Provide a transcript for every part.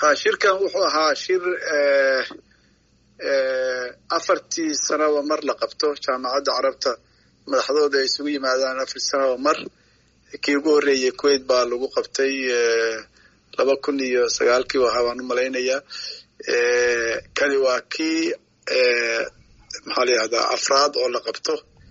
ha shirkan wuxuu ahaa shir afartii sanaba mar la qabto jaamacadda carabta madaxdooda ay isugu yimaadaan afar sanaba mar kii ugu horreeyey kuwait baa lagu qabtay laba kun iyo sagaalkii ahaa baan u malaynayaa kani waa kii maxaa la yihahdaa afraad oo la qabto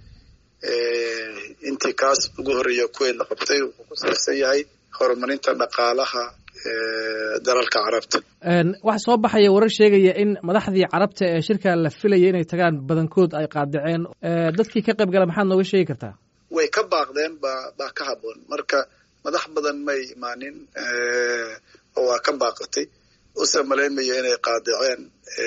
intii kaas ugu horreeya kuwait la qabtay wuxuu ku saabsan yahay horumarinta dhaqaalaha dalalka carabta waxaa soo baxaya warar sheegaya in madaxdii carabta ee shirka la filaya inay tagaan badankood ay qaadaceen dadkii ka qayb gala maxaad nooga sheegi kartaa way ka baaqdeen ba baa ka haboon marka madax badan may imaanin oo waa ka baaqatay use malaynmayo inay qaadaceen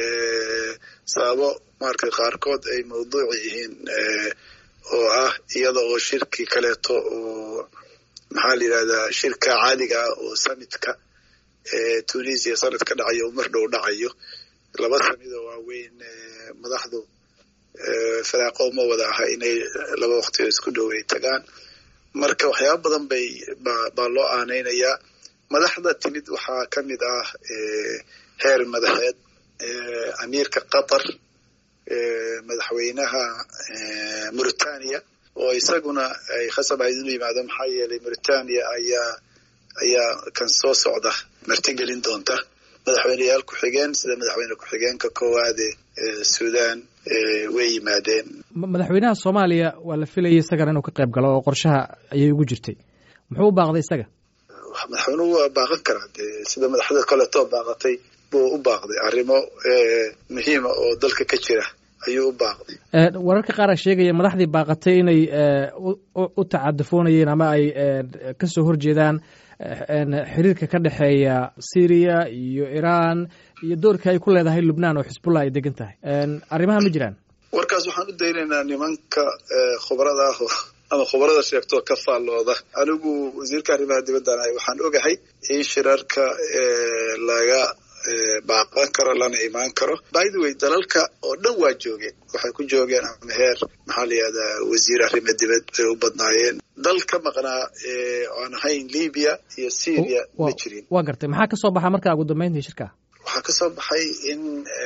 sababo marka qaarkood ay mawduuci yihiin oo ah iyada oo shirki kaleeto oo maxaa la yidhahdaa shirka caadiga ah oo samitka tunisia sanad ka dhacayo oo mar dhow dhacayo laba sanidoo waaweyn madaxdu firaaqo ma wada aha inay laba waqti oo isku dhow ay tagaan marka waxyaaba badan bay baa loo aanaynayaa madaxda timid waxaa ka mid ah heer madaxeed amiirka qatar madaxweynaha mauritania oo isaguna ay khasab ahayd inuu yimaado maxaa yeelay mauritania ayaa ayaa kan soo socda martigelin doonta madaxweyneyaal ku-xigeen sida madaxweyne ku-xigeenka koowaade sudan way yimaadeen madaxweynaha soomaaliya waa la filayay isagana inuu ka qayb galo oo qorshaha ayay ugu jirtay muxuu u baaqday isaga madaxweynuhu waa baaqan karaa dee sida madaxda kaleetoo baaqatay buu u baaqday arrimo muhiima oo dalka ka jira ayuu u baaqday wararka qaar a sheegaya madaxdii baaqatay inay u tacadufoonayeen ama ay kasoo horjeedaan xiriirka ka dhexeeya syriya iyo iran iyo doorka ay ku leedahay lubnaan oo xisbullah ay degan tahay arrimaha ma jiraan warkaas waxaan u daynaynaa nimanka khubrada ah ama khubrada sheegtoo ka faallooda anigu wasiirka arrimaha dibaddan ahay waxaan ogahay in shirarka laga baaqan karo lana imaan karo by the way dalalka oo dhan waa joogeen waxay ku joogeen ama heer maxaa la yihahdaa wasiir arrimo dibad bay u badnaayeen dal ka maqnaa aan ahayn libya iyo syria ma jirin waa gartay maxaa kasoo baxa markaa ugu dambeyntii shirka waxaa kasoo baxay in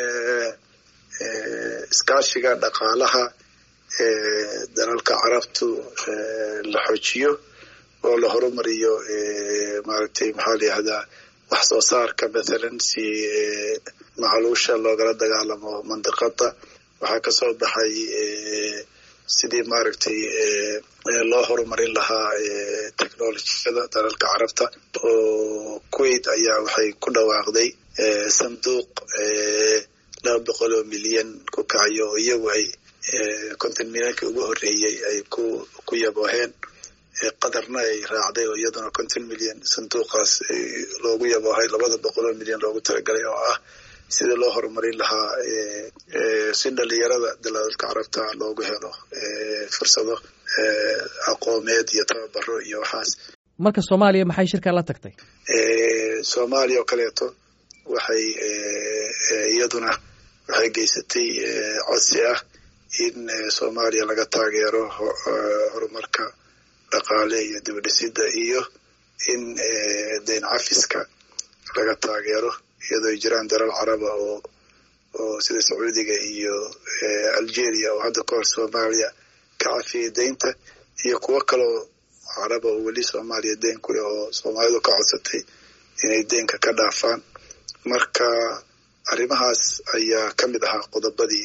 iskaashiga dhaqaalaha dalalka carabtu la xoojiyo oo la horumariyo maaragtay maxaa la yihahdaa wax soo saarka mathalan si macluusha loogala dagaalamo mandiqada waxaa kasoo baxay sidii maaragtay loo horumarin lahaa technolojiyada dalalka carabta oo kuwait ayaa waxay ku dhawaaqday sanduuq laba boqol oo milyan ku kacayo oo iyagu ay konton milyankii ugu horreeyey ay ku ku yabooheen qadarna ay raacday oo iyaduna konton milyan sanduuqaas loogu yaboohay labada boqol oo milyan loogu talagalay oo ah sidii loo horumarin lahaa si dhalinyarada dalalka carabta loogu helo fursado aqoomeed iyo tababaro iyo waxaas marka soomaaliya maxay shirkaa la tagtay soomaaliya oo kaleeto waxay iyaduna waxay geysatay codsi ah in soomaaliya laga taageero horumarka dhaqaale iyo dibadhisida iyo in dayn cafiska laga taageero iyadoo ay jiraan dalal caraba oo oo sida sacuudiga iyo algeria oo hadda ka hor soomaaliya ka cafiyay deynta iyo kuwo kaleo caraba oo weli soomaaliya deyn ku leh oo soomaalidu ka codsatay inay deynka ka dhaafaan marka arrimahaas ayaa ka mid ahaa qodobadii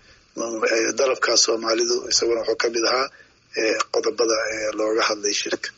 dalabkaa soomaalidu isaguna wuxuu ka mid ahaa qodobada looga hadlay shirka